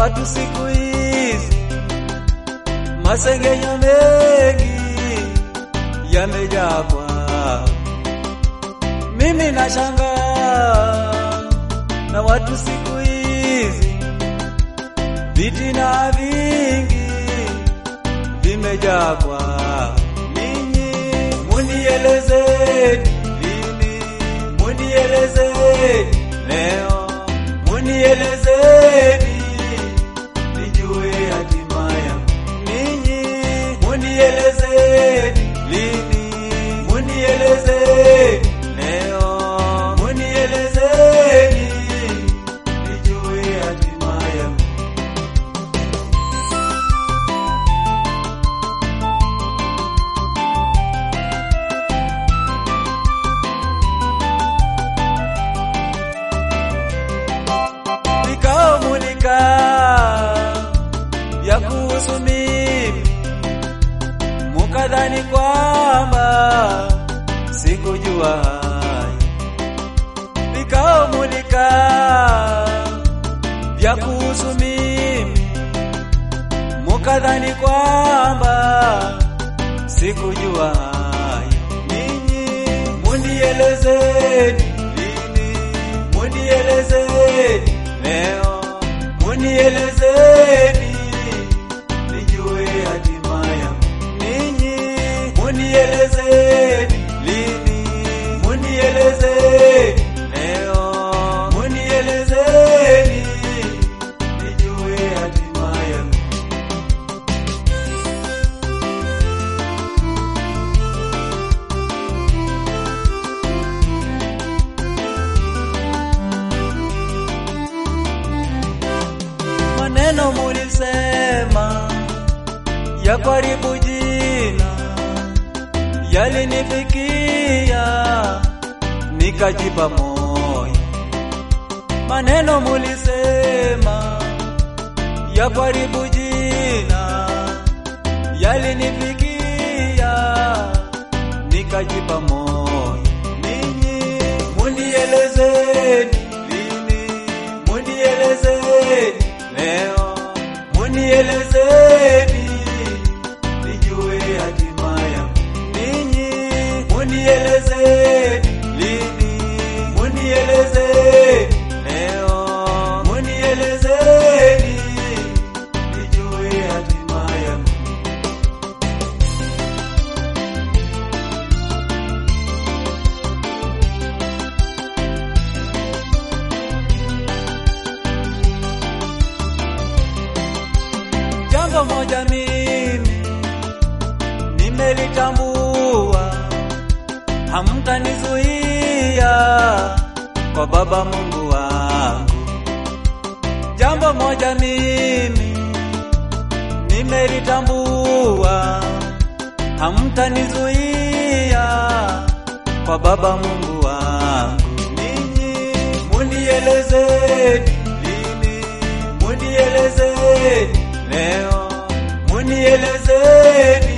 watu siku hizi, masengenyo mengi yamejaa kwao. Mimi nashangaa na watu siku hizi, vitina vingi vimejaa kwao. Ninyi munielezeni lini, munielezeni leo, munielezeni nijue hatima yangu. Ninyi munielezeni lini, munielezeni leo, munielezeni nijue hatima yangu. vikao mulikaa vya kuhusu mimi, mukadhani kwamba sikujua haya. Vikao mulikaa vya kuhusu mimi, mukadhani kwamba sikujua haya. Ninyi munielezeni lini, munielezeni leo, munielezeni nijue hatima yangu. Ninyi munielezeni lini, munielezeni leo, munielezeni nijue hatima yangu. maneno mulisema ya karibu jina yalinifikia, nikajipa moyo. Maneno mulisema ya karibu jina yalinifikia, nikajipa moyo. Ninyi munielezeni lini, munielezeni leo, munielezeni nijue hatima yangu. Ninyi munielezeni lini, munielezeni leo, munielezeni nijue hatima yangu. Jambo moja mimi nimelitambua, hamtanizuia kwa Baba Mungu wangu. Jambo moja mimi nimelitambua, hamtanizuia kwa Baba Mungu wangu. Ninyi munielezeni lini, munielezeni leo, munielezeni